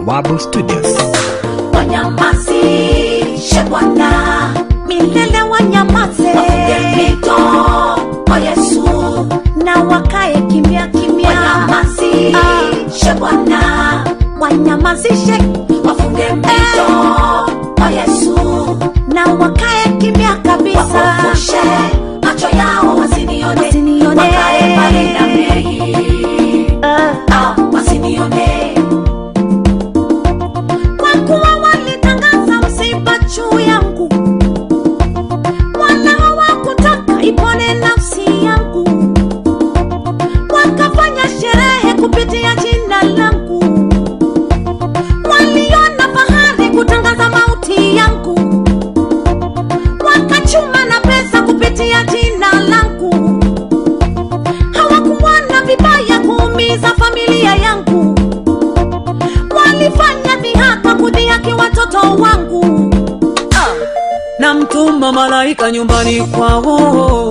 Bawabu Studios. wanyamazishe Bwana, milele wanyamaze wafunge mito kwa Yesu, na wakae kimya kimya, wanyamazishe Bwana, wanyamazishe wafunge mito kwa Yesu, na wakae kimya kabisa, wapofushe macho yao wasinione, Wasinione. wakae mbali na mimi, Ah, ah, wasinione kwa kuwa walitangaza msiba juu yangu, wala hawakutaka ipone nafsi yangu, wakafanya sherehe kupitia jina langu, waliona fahari kutangaza mauti yangu, wakachuma na pesa kupitia jina langu, hawakuona vibaya kuumiza familia yangu walifanya dhihaka kudhihaki watoto wangu na mtuma malaika nyumbani kwao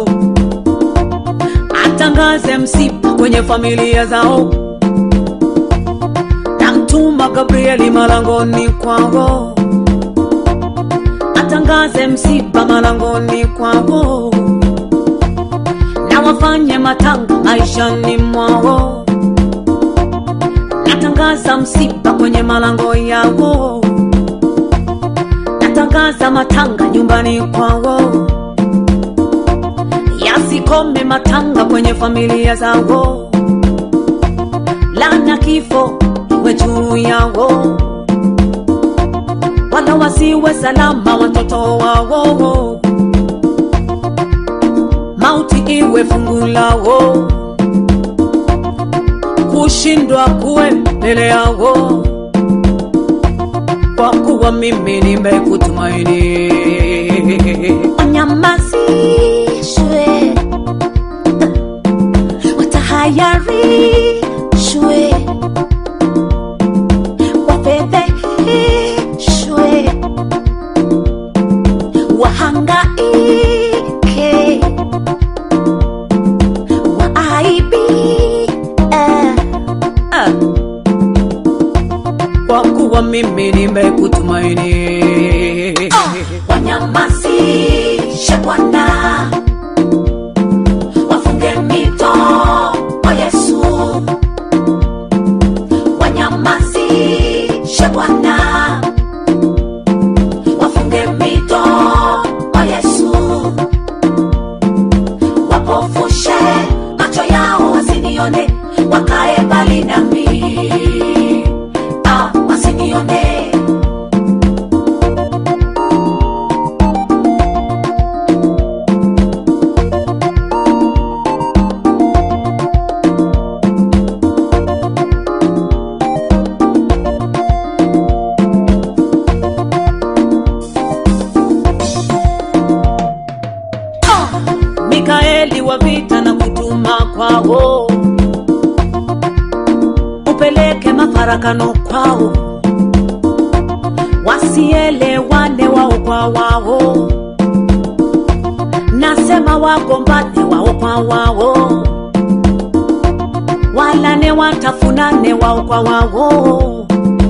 atangaze msiba kwenye familia zao na mtuma gabrieli malangoni kwao atangaze msiba malangoni kwao na wafanye matanga maishani mwao natangaza msiba kwenye malango yao natangaza matanga nyumbani kwao yasikome matanga kwenye familia zao lana kifo iwe juu yao wala wasiwe salama watoto wao mauti iwe fungu lao kushindwa kuwe mbele yao kwa kuwa mimi nimekutumaini wanyamazishwe watahayarishwe wafedheheshwe wahangaike waaibie Ah. kwa kuwa mimi nimekutumaini wanyamazishe Bwana, wafunge mito kwa Yesu, wanyamazishe Bwana, wafunge mito kwa Yesu, wapofushe macho yao wasinione, wakae mbali nami, ah, wasinione mikaeli wa vita na kutuma kwao upeleke mafarakano kwao wasielewane wao kwa wao nasema wagombane wao kwa wao walane watafunane wao kwa wao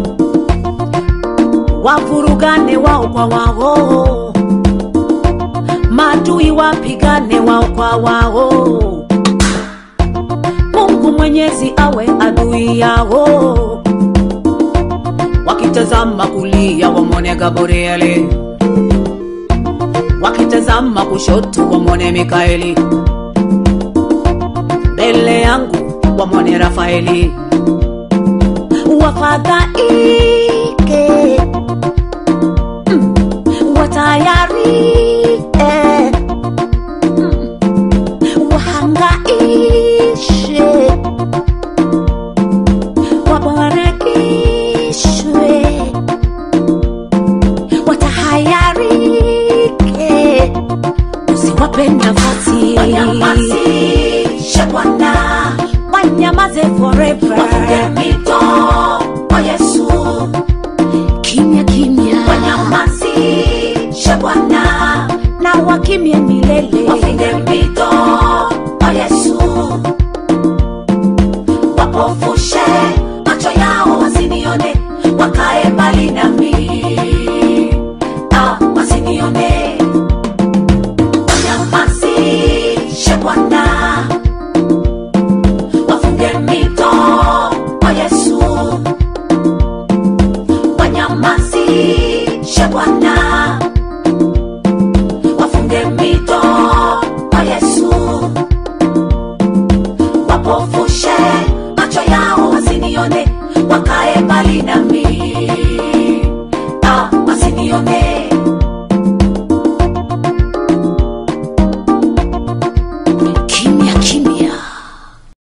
wavurugane wao kwa wao maadui wapigane wao kwa wao mungu mwenyezi awe adui yao wakitazama kulia wamwone gabrieli wakitazama kushoto wamwone mikaeli mbele yangu wamwone rafaeli wafadhaike Mm. watayarike Mm. wahangaishe wabarakishwe watahayarike usiwape nafasi wanyamazishe Bwana, wanyamaze forever wafunge mito kwa Yesu, kimya kimya wanyamazishe Bwana, na wakimye milele wafunge mito kwa Yesu, wapofushe macho yao wasinione, waka wafunge mito kwa Yesu, wapofushe macho yao wasinione, wakae mbali nami.